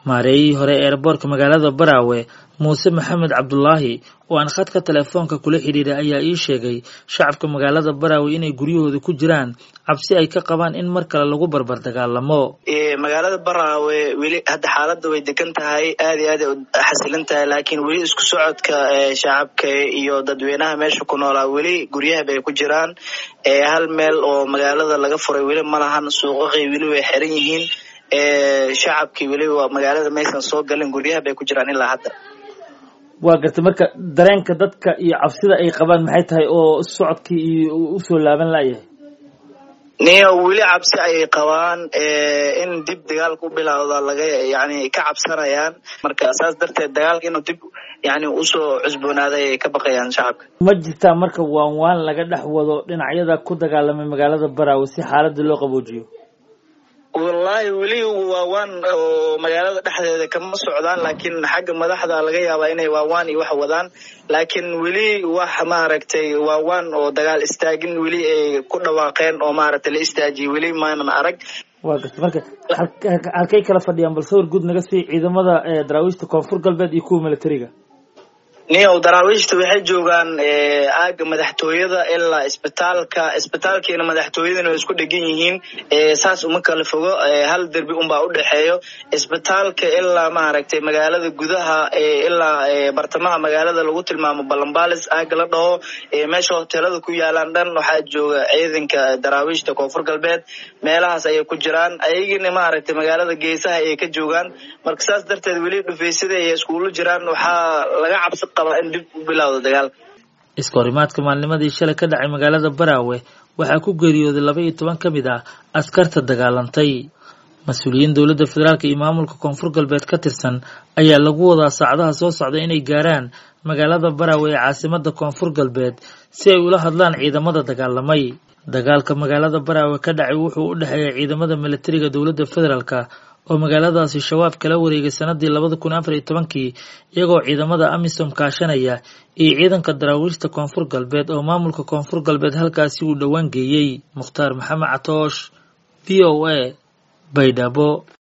maareeyihii hore ee eerboorka magaalada baraawe muuse maxamed cabdulaahi oo aan khadka telefoonka kula xidhiiray ayaa ii sheegay shacabka magaalada baraawe inay guryahooda ku jiraan cabsi ay ka qabaan in mar kale lagu barbar dagaalamo magaalada baraawe weli hadda xaaladda way degan tahay aad iyo aad ay xasilan tahay laakiin weli isku socodka shacabka iyo dadweynaha meesha ku noolaa weli guryaha bay ku jiraan hal meel oo magaalada laga furay weli ma lahan suuqaqay weli way xiran yihiin shacabkii weli waa magaalada maysan soo galin guryaha bay ku jiraan ilaa hadda waa gartay marka dareenka dadka iyo cabsida ay qabaan maxay tahay oo socodkii iyo usoo laaban layahay niyo weli cabsi ayay qabaan in dib dagaalka u bilowda laga yani ka cabsanayaan marka saas darteed dagaalka inuu dib yani usoo cusboonaaday ay ka baqayaan shacabka ma jirtaa marka waan waan laga dhex wado dhinacyada ku dagaalamay magaalada baraawe si xaaladda loo qaboojiyo wallahi weli waawaan oo magaalada dhexdeeda kama socdaan laakiin xagga madaxda laga yaabaa inay waawaan iyo wax wadaan laakiin weli wax maaragtay waawaan oo dagaal istaagin weli ay ku dhawaaqeen oo maaragtay la istaajiyay weli maanan arag waa garta marka halkay kala fadhiyaan bal sawir guud naga sii ciidamada daraawiishta koonfur galbeed iyo kuwa militariga niyow daraawiishta waxay joogaan aaga madaxtooyada ilaa isbitaalka isbitaalkiina madaxtooyadana way isku dhegan yihiin saas uma kala fogo hal derbi unbaa udhexeeyo isbitaalka ilaa maaragtay magaalada gudaha ilaa bartamaha magaalada lagu tilmaamo balambalis aaga la dhaho meesha hoteelada ku yaalaan dhan waxaa jooga ciidanka daraawiishta koonfur galbeed meelahaas ayay ku jiraan ayagina maaragtay magaalada geesaha ayay ka joogaan marka saas darteed weli dhufeysada ay iskuula jiraan waxaa laga cabsi iska horimaadka maalnimadii shalay ka dhacay magaalada baraawe waxaa ku geeriyooday laba iyo toban ka mid ah askarta dagaalantay mas-uuliyiin dowladda federaalk iyo maamulka koonfur galbeed ka tirsan ayaa lagu wadaa saacadaha soo socda inay gaaraan magaalada baraawe ee caasimada koonfur galbeed si ay ula hadlaan ciidamada dagaalamay dagaalka magaalada baraawe ka dhacay wuxuu u dhexeeya ciidamada militariga dowladda federaalka oo magaaladaasi shabaab kala wareegay sanadii labada kun afar iyo tobankii iyagoo ciidamada amisom kaashanaya iyo ciidanka daraawiishta koonfur galbeed oo maamulka koonfur galbeed halkaasi uu dhowaan geeyey mukhtaar maxamed catoosh v o a baydhabo